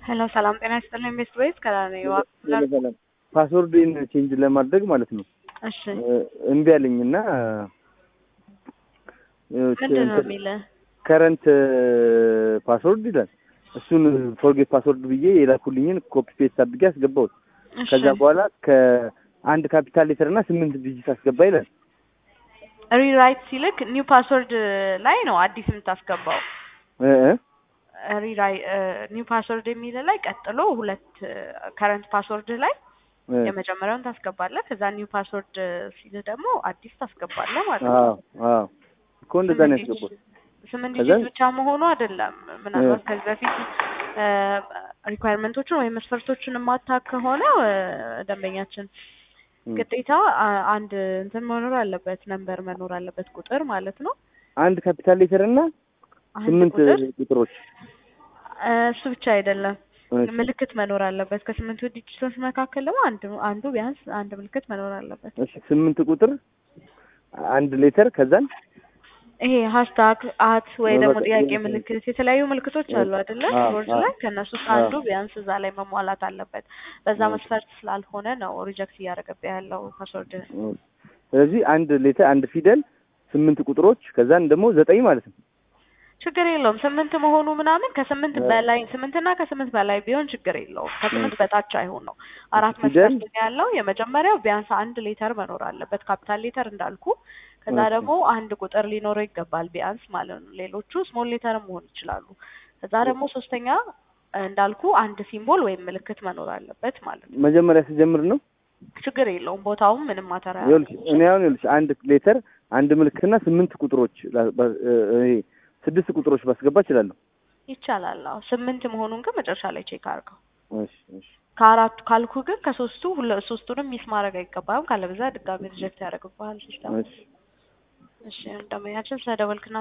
ሄሎ ሰላም ጤና ይስጥልኝ ቤስት ወይስ ከላኔዋ ሰላም ፓስወርድን ቼንጅ ለማድረግ ማለት ነው እሺ እምቢ አለኝ እና ምንድን ነው የሚልህ? ከረንት ፓስወርድ ይላል። እሱን ፎርጌት ፓስወርድ ብዬ የላኩልኝን ኮፒ ፔስት አድርጌ አስገባሁት። እሺ ከዛ በኋላ ከአንድ ካፒታል ሌተር እና ስምንት ዲጂት አስገባ ይላል። ሪራይት ሲልክ ኒው ፓስወርድ ላይ ነው አዲስ የምታስገባው። እ እ ሪራይ ኒው ፓስወርድ የሚል ላይ ቀጥሎ ሁለት ከረንት ፓስወርድ ላይ እ የመጀመሪያውን ታስገባለህ። ከዛ ኒው ፓስወርድ ሲልህ ደግሞ አዲስ ታስገባለህ ማለት አዎ ነው። አዎ እኮ እንደዛ ነው ያስገባሁት። ስምንት ከዛ- ዲጂት ብቻ መሆኑ አይደለም። ምናልባት ከዚህ በፊት ሪኳየርመንቶቹን ወይም መስፈርቶቹን የማታውቅ ከሆነ እ፣ ደንበኛችን እ። ግዴታ አ- አንድ እንትን መኖር አለበት፣ ነንበር መኖር አለበት፣ ቁጥር ማለት ነው። አንድ ካፒታል ሌተር እና አንድ ስምንት ቁጥር ቁጥሮች እ፣ እሱ ብቻ አይደለም፣ እሺ። ምልክት መኖር አለበት። ከስምንቱ ዲጂቶች መካከል ደግሞ አንድ አንዱ ቢያንስ አንድ ምልክት መኖር አለበት። እሺ ስምንት ቁጥር አንድ ሌተር ከዛን ይሄ ሃሽታግ አት ወይ ደግሞ በቃ ጥያቄ ይሄ- ምልክት የተለያዩ ምልክቶች አሉ አይደለ? አዎ፣ ቦርድ አዎ። ላይ ከእነሱ ውስጥ አዎ። አንዱ ቢያንስ እዛ ላይ መሟላት አለበት። በዛ አዎ። መስፈርት ስላልሆነ ነው ሪጀክት እያደረገብህ ያለው ፓስወርድ። ስለዚህ አንድ ሌተር አንድ ፊደል ስምንት ቁጥሮች ከዛን ደግሞ ዘጠኝ ማለት ነው። ችግር የለውም ስምንት መሆኑ ምናምን ከስምንት አዎ። በላይ ስምንትና ከስምንት በላይ ቢሆን ችግር የለውም። ከስምንት በታች አይሆን ነው። አራት ፊደል? መስፈርት ነው ያለው። የመጀመሪያው ቢያንስ አንድ ሌተር መኖር አለበት፣ ካፒታል ሌተር እንዳልኩ። ከዛ እሺ። ደግሞ አንድ ቁጥር ሊኖረው ይገባል ቢያንስ ማለት ነው። ሌሎቹ ስሞል ሌተር መሆን ይችላሉ። ከዛ ደግሞ ሶስተኛ እንዳልኩ አንድ ሲምቦል ወይም ምልክት መኖር አለበት ማለት ነው። መጀመሪያ ስጀምር ነው ችግር የለውም ቦታውም ምንም ማተር ይኸውልሽ እኔ አሁን ይኸውልሽ አንድ ሌተር አንድ ምልክትና ስምንት ቁጥሮች ላ- ባ- እ- ይሄ ስድስት ቁጥሮች ባስገባ እችላለሁ። ይቻላል። አዎ ስምንት መሆኑን ግን መጨረሻ ላይ ቼክ አድርገው። እሺ እሺ ከአራቱ ካልኩ ግን ከሶስቱ ሁለ ሶስቱንም ሚስ ማድረግ አይገባም። ካለበዛ ድጋሚ ሪጀክት ያደርግብሃል ሲስተም። እሺ እሺ እንደመያችን ስለደወልክና